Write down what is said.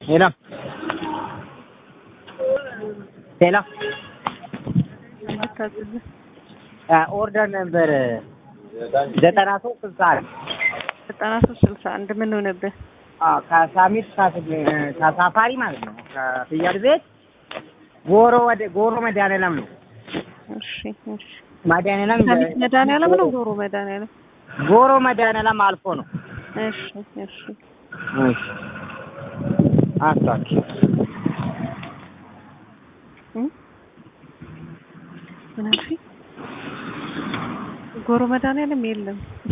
ሄሎ ሄሎ ኦርደር ነበር ዘጠና ሶስት ስልሳ አንድ ዘጠና ሶስት ስልሳ አንድ ምን ሆነብህ? ከሳሚት ከሳፋሪ ማለት ነው። ከፍያድ ቤት ጎሮ ወደ ጎሮ መድኃኒዓለም ነው። እሺ እሺ። መድኃኒዓለም ሳሚት መድኃኒዓለም ነው ጎሮ መድኃኒዓለም? ጎሮ መድኃኒዓለም አልፎ ነው። እሺ እሺ። እሺ አስታኪ እ ምን አልሽኝ? ጎሮ መድኃኒዓለም የለም።